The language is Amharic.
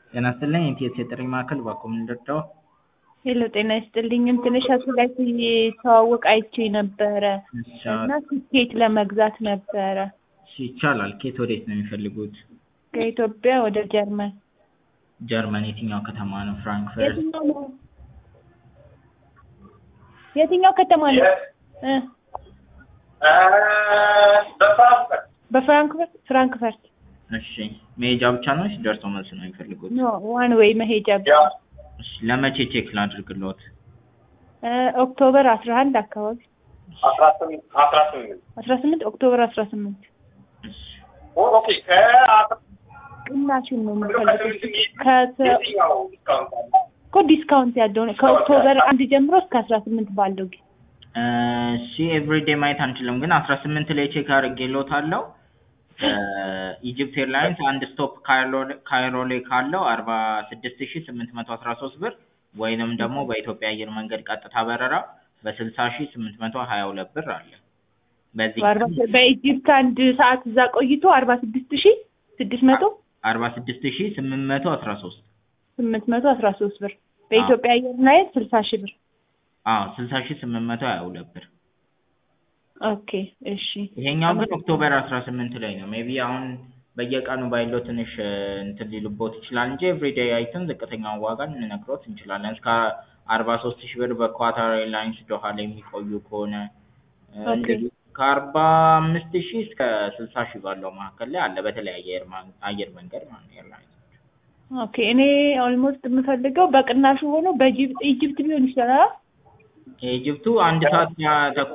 ጤና ይስጥልኝ የኢቲኤስ የጥሪ ማዕከል እባክዎ ምን ልርዳዎ? ሄሎ ጤና ይስጥልኝ እንትን እሸቱ ላይ ሲተዋወቅ አይቼ ነበረ እሺ እና ትኬት ለመግዛት ነበረ እሺ ይቻላል ከየት ወዴት ነው የሚፈልጉት? ከኢትዮጵያ ወደ ጀርመን ጀርመን የትኛው ከተማ ነው ፍራንክፈርት? የትኛው ነው የትኛው ከተማ ነው እ በፍራንክፈርት ፍራንክፈርት እሺ መሄጃ ብቻ ነው ወይስ ደርሶ መልስ ነው የሚፈልጉት? ኖ ዋን ዌይ መሄጃ ብቻ እሺ ለመቼ ቼክ ላድርግልዎት? እ ኦክቶበር አስራ አንድ አካባቢ አስራ ስምንት አስራ ስምንት አስራ ስምንት ኦክቶበር አስራ ስምንት እሺ ኦኬ ከአስራ ቅናሹን ነው የምፈልገው ከተ የትኛው ዲስካውንት አለ? እኮ ዲስካውንት ያለው ነው ከኦክቶበር አንድ ጀምሮ እስከ አስራ ስምንት ባለው ጊዜ እሺ ኤቭሪዴ ማየት አንችልም ግን አስራ ስምንት ላይ ቼክ አድርጌልዎታለሁ ኢጅፕት ኤርላይንስ አንድ ስቶፕ ካይሮ ላይ ካለው አርባ ስድስት ሺ ስምንት መቶ አስራ ሶስት ብር ወይንም ደግሞ በኢትዮጵያ አየር መንገድ ቀጥታ በረራ በስልሳ ሺ ስምንት መቶ ሀያ ሁለት ብር አለ። በዚህ በአርባ በኢጅፕት አንድ ሰዓት እዛ ቆይቶ አርባ ስድስት ሺ ስድስት መቶ አርባ ስድስት ሺ ስምንት መቶ አስራ ሶስት ስምንት መቶ አስራ ሶስት ብር በኢትዮጵያ አየር ላይ ስልሳ ሺ ብር አዎ ስልሳ ሺ ስምንት መቶ ሀያ ሁለት ብር ኦኬ እሺ ይሄኛው ግን ኦክቶበር አስራ ስምንት ላይ ነው ሜቢ አሁን በየቀኑ ባይለው ትንሽ እንትን ሊልቦት ይችላል እንጂ ኤቭሪዴይ አይተን ዝቅተኛውን ዋጋ ልንነግሮት እንችላለን እስከ አርባ ሶስት ሺህ ብር በኳታር ኤርላይንስ ዶሃ ላይ የሚቆዩ ከሆነ እንደዚህ ከአርባ አምስት ሺህ እስከ ስልሳ ሺህ ባለው መካከል ላይ አለ በተለያየ አየር መንገድ ማለት ነው ኤርላይንስ ኦኬ እኔ ኦልሞስት የምፈልገው በቅናሹ ሆኖ በኢጅፕት ቢሆን ይችላል የኢጅፕቱ አንድ ሰዓት ተኩል